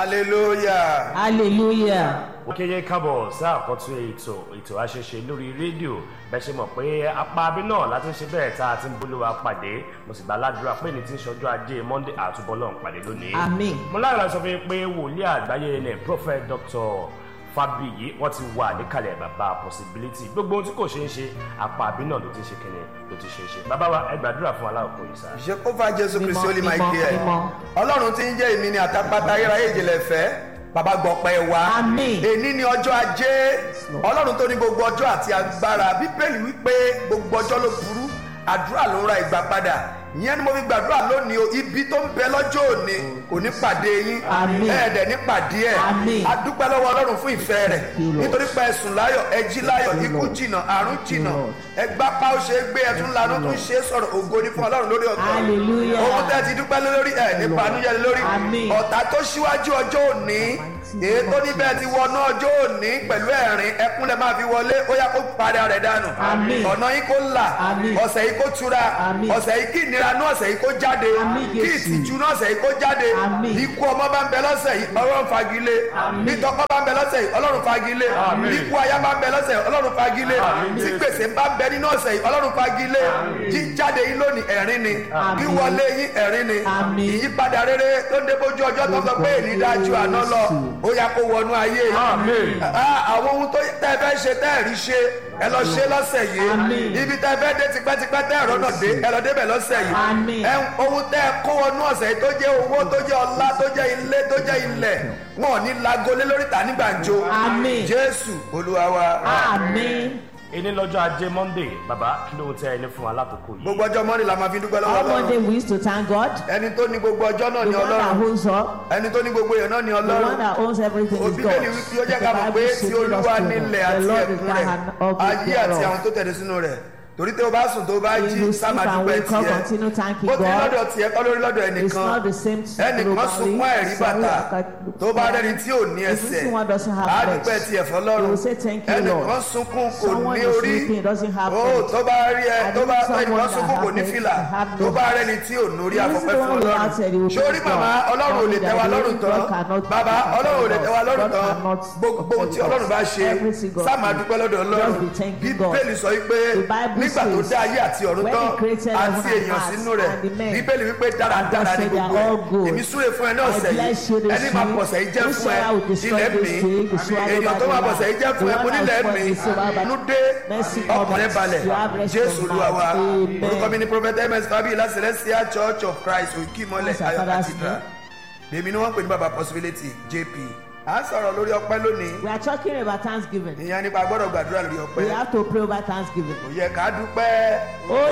hallelujah. hallelujah. òkèyè kábọ̀ sí àkọ́tún ètò ètò àṣeṣe lórí rédíò bẹ́ẹ̀ ṣe mọ̀ pé apá abí náà láti ń ṣe bẹ́ẹ̀ tá a ti ń bolówó pàdé mo sì gbà ládùúrà pé ní ti ń ṣọjọ́ ajé monday àtúbọ̀lọ́ ń pàdé lónìí. Àmín. mo lára sọ fún yín pé wòlíì àgbáyé ní prophet dr fabiyi wọ́n ti wà níkàlẹ̀ bàbá possibility gbogbo ohun tí kò ṣeé ṣe apá abí náà ló ti ṣe kíni ló ti ṣeé ṣe bàbá wa ẹ gbàdúrà fún aláwọ̀ yìí sáà. ìṣekúfà jésù kristi ó lè máa mímọ́, gbé ẹ mímọ́. ọlọ́run tí ń jẹ́ èmi ni àtàpàtà ayérayé ìjìnlẹ̀ fẹ́ bàbá gbọ̀pẹ́ wa Àmín. èní ni ọjọ́ ajé ọlọ́run tó ní gbogbo ọjọ́ àti agbára bíbélì wípé gbogbo ọjọ́ ló burú àdúrà ló ń ra ìgbà padà ìyẹn ni mo fi gbàdúrà lónìí o ibi tó ń bẹ lọ́jọ́ òní kò ní pàdé yín Àmín. ẹ̀ẹ́dẹ̀ ní pàdé ẹ̀ Àmín. a dúpẹ́ lọ́wọ́ ọlọ́run fún ìfẹ́ rẹ̀ you, Lord. nítorí pé ẹ̀sùn láyọ̀ ẹjí láyọ̀ ikú jìnà àrùn jìnà Lord. ẹgbà pa ó ṣe é gbé ẹtún lanu tún ṣe é sọ̀rọ̀ ògo ní fún ọlọ́run lórí ọ̀tọ̀ Hallelujah. ohun tẹ́ ti dúpẹ́ lé lórí ẹ̀ ní banújẹ́ lé lórí Àmín. ọ̀tá tó ṣíwájú ọjọ́ òní èyí tó níbẹ̀ ti wọnú ọjọ́ òní pẹ̀lú ẹ̀rín ẹkún lẹ máa fi wọlé ó yá kó padà rẹ̀ dànù Àmín. ọ̀nà yín kó là Àmín. ọ̀sẹ̀ yìí kó tura Àmín. ọ̀sẹ̀ yìí kí ìnira nú ọ̀sẹ̀ yìí kó jáde Àmín, kí Jésù. ìtìjú nú ọ̀sẹ̀ yìí kó jáde Àmín. ikú ọmọ bá ń bẹ lọ́sẹ̀ yìí ọlọ́run fagilé Àmín. bí tọkọ bá ń bẹ lọ́sẹ̀ yìí ọlọ́run fagilé Àmín. ikú aya bá ń bẹ lọ́sẹ̀ yìí ọlọ́run fagilé Àmín, tí Jésù. gbèsè bá ń bẹ nínú ọ̀sẹ̀ yìí ọlọ́run fagilé jíjáde yín lónìí ẹ̀rín ni Àmín. wíwọlé yín ẹ̀rín ni Àmín. ìyípadà rere tó ń dé bójú ọjọ́ tó sọ pé èyí dájú àná lọ ó yá kó wọnú ayé yìí Àmín. Ah, àwọn ohun tó tẹ́ ẹ fẹ́ ṣe tẹ́ ẹ rí ṣe ẹ lọ ṣe lọ́sẹ̀ yìí Àmín. ibi tẹ́ ẹ fẹ́ dé tipẹ́tipẹ́ tẹ́ ẹ rọ́nà dé ẹ lọ débẹ̀ lọ́sẹ̀ yìí Àmín. ẹ ohun tẹ́ ẹ kó wọnú ọ̀sẹ̀ yìí tó jẹ́ owó tó jẹ́ ọlá tó jẹ́ ilé tó jẹ́ ilẹ̀ wọn ò ní lagolé lórí ta ní gbàǹjo Àmín. jésù olúwa wa Àmín. èyí lọ́jọ́ ajé monday bàbá kí ló ń tẹ́ ẹni fún alákòókò yìí. gbogbo ọjọ́ mọ́ni la máa fi dúpẹ́ lọ́wọ́ On Monday ọlọ́run we used to thank God. ẹni tó ní gbogbo ọjọ́ náà The ni one that ọlọ́run owns all. ẹni tó ní gbogbo èèyàn náà ni The one ọlọ́run that owns everything is God. òbíbélì wípé ó jẹ́ ká mọ̀ pé tí olúwa nílẹ̀ àti ẹ̀kún rẹ̀ ayé àti àwọn tó tẹ̀lé sínú rẹ̀ torí tí o bá sùn tó bá You jí will sáà sleep máa and dúpẹ́ wake up, tiẹ̀ continue thanking bó ti God. lọ́dọ̀ tiẹ̀ kọ́ lórí lọ́dọ̀ It's ẹnìkan not the same ẹnìkan sunkún ẹ̀rí bàtà tó bá rẹ́ni tí ò ní If ẹsẹ̀ someone doesn't have á legs, dúpẹ́ tiẹ̀ you fọlọ́run will say thank you, ẹnìkan Lord. sunkún kò Someone ní is orí sleeping, doesn't have ó legs. tó bá rí ẹ I tó bá need someone ẹnìkan that sunkún kò have ní legs fìlà and have tó no bá back. rẹ́ni tí ò nórí This is àfọ̀pẹ́ the fún one who ọlọ́run answered, he will sórí thank màmá God. ọlọ́run ò lè That tẹ́ wa the lọ́rùn God tán cannot bàbá do ọlọ́run ò lè tẹ́ wa lọ́rùn God tán cannot gbogbo ohun tí thank ọlọ́run bá God. ṣe Every single sáà máa thing. dúpẹ́ lọ́dọ̀ ọlọ́run Just be thanking God. bíbélì sọ wípé The Bible nígbà tó says, dá ayé àti ọ̀run when tán he created àti heaven and èèyàn earth sínú rẹ̀ and the men, bíbélì wípé dáradára ní said they are gbogbo all ẹ̀ good. èmi súre fún ẹ ní I ọ̀sẹ̀ bless you yìí this ẹni máa week. pọ̀sẹ̀ yìí jẹ́ fún ẹ Whosoever will destroy ilẹ̀ this mi day, be swallowed èèyàn by tó the máa Lord. pọ̀sẹ̀ yìí jẹ́ fún ẹ The mo one nílẹ̀ that mi spoils the inú dé Mercy ọkàn rẹ comes. balẹ̀ You have rest jésù of olúwa wa mind. orúkọ mi Amen. ni prophet ms fabiola celestial church of christ òkì mọ́lẹ̀ What's our ayọ̀ father's cathedral èmi ni wọ́n pè ní baba possibility jp à ń sọ̀rọ̀ lórí ọpẹ́ lónìí We are talking about Thanksgiving. ìyẹn nípa gbọ́dọ̀ gbàdúrà lórí We ọpẹ́ have to pray over Thanksgiving. kò yẹ ká dúpẹ́ Oh,